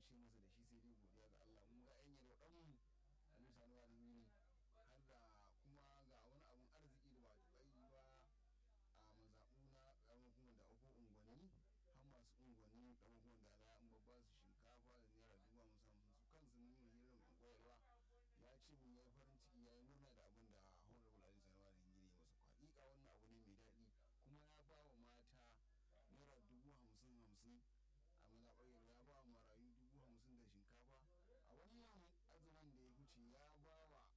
ce masa da shi sai dai godiya ga Allah mu ga yan yalwa dan mu Ali Sani wa ne har da kuma ga wani abun arziki da ba ta yi ba a mazaɓu na ƙaramin hukumar da akwai unguwanni har masu unguwanni ƙaramin hukumar da ala an babba su shinkafa da naira dubu hamsin hamsin su kansu mun yi hirar unguwarwa ya ce mun ya yi farin ciki ya yi murna da abin da honorable ali sanarwa da gini masa hakika wannan abu ne mai daɗi kuma ya ba wa mata naira dubu hamsin hamsin a mazaɓar yalwa ya ba wa marayu dubu hamsin da shinkafa a wannan azumin da ya wuce ya ba wa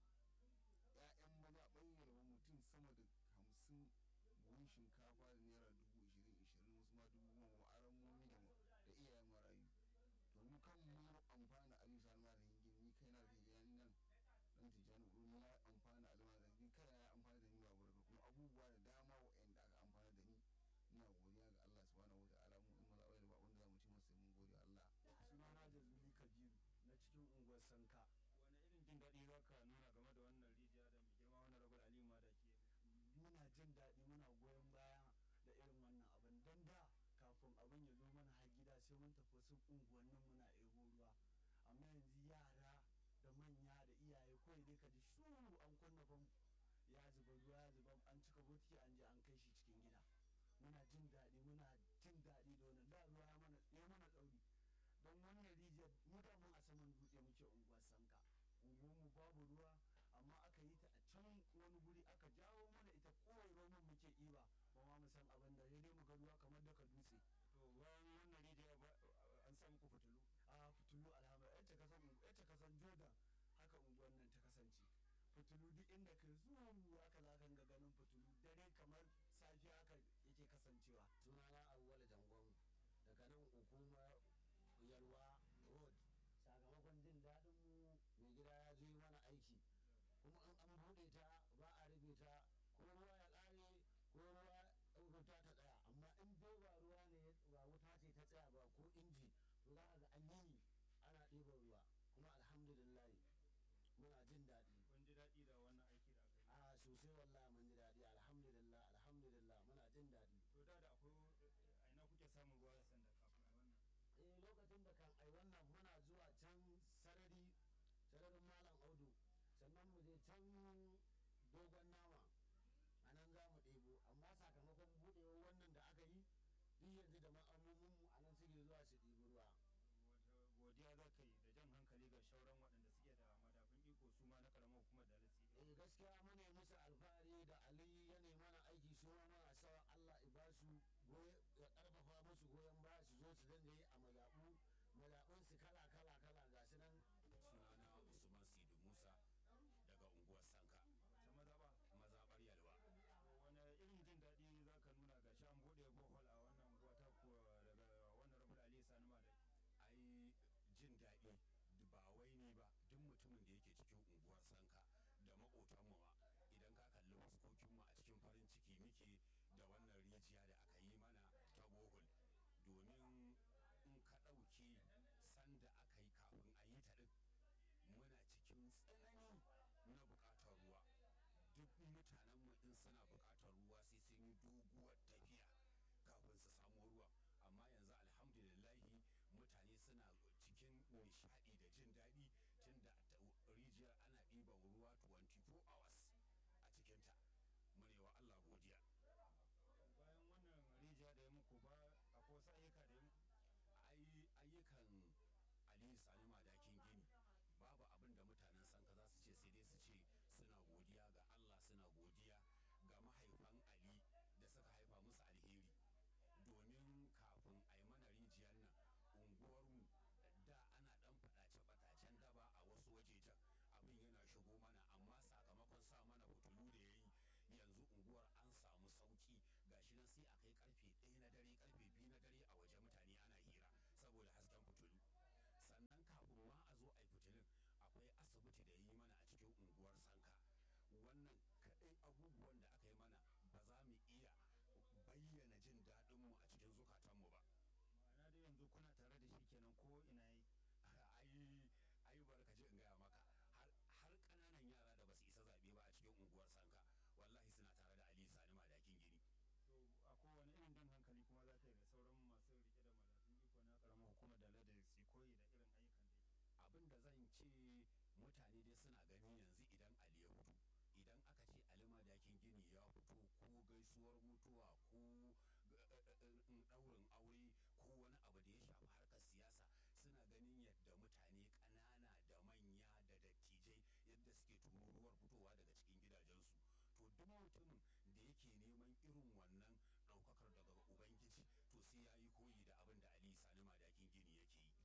'ya'yan mazaɓar yalwa mutum sama da hamsin buhun shinkafa da naira dubu ishirin ishirin wasu ma dubu goma aran momi da iyayen marayu to mu kan mu amfana ali salma da hingin ni kai na da hingin nan dan tijani uru ya amfana alma da ni kai ya amfana da ni ba burka kuma abubuwa da dama wa'anda aka amfana da ni ina godiya ga Allah subhanahu wataala mu in maza da ba wanda zamu ci masa mun gode Allah sunana jazuli kabiru na cikin unguwar sanka wani irin jin daɗi za ka nuna game da wannan rijiya da mai girma wani rabar aliyu ma da ke muna jin daɗi muna goyon baya da irin wannan abin don da kafin abin ya zo mana har gida sai mun tafi wasu unguwannin muna ebo ruwa amma yanzu yara da manya da iyaye kawai dai ka ji shu an kunna famfo ya zuba ruwa ya zuba an cika botiki an je an kai shi cikin gida muna jin daɗi muna jin daɗi da wannan da ruwa ya mana ya mana ɗauri don wannan rijiyar mu da mun a saman dutse muke unguwar sanka mu babu ruwa amma aka yi ta a can wani guri aka jawo mana ita kowai roman muke iba ba ma mu san abin da dai mu ga ruwa kamar daga dutse to bayan wannan rijiya an samu ku fitilu a fitilu alhamdulillah yadda ka san yadda ka san jordan haka unguwar nan ta kasance fitilu duk inda ka zuwa haka za ka ga ganin fitilu dare kamar safiya haka yake kasancewa sunana awwal jangon daga nan hukumar yalwa road sakamakon jin daɗin mu mai gida ya zo yi mana aiki kuma an an buɗe ta ba a rufe ta ko ruwa ya ƙare ko ruwa wuta ta tsaya amma in dai ba ruwa ne ba wuta ce ta tsaya ba ko inji to za a ga an yi ana ɗiban ruwa kuma alhamdulillah muna jin daɗi kun ji daɗi da wannan aiki da aka yi a sosai wallahi mun ji daɗi alhamdulillah alhamdulillah muna jin daɗi to da da akwai a ina kuke samun ruwa da sanda kafin a wannan eh lokacin da kan ai wannan muna zuwa can sarari sararin malam audu sannan mu je can dogon nama a nan za mu ɗebo amma sakamakon buɗewar wannan da aka yi duk yanzu da ma'amomin mu a nan suke zuwa su ɗibi ruwa wata godiya za ka yi da jan hankali ga shauran waɗanda suke da madafin iko su ma na karamar hukumar da lasi eh gaskiya muna yi musu alfahari da ali ya nemi mana aiki su ma muna sawa Allah ya ba su ya karfafa musu goyon baya su zo su dinga yi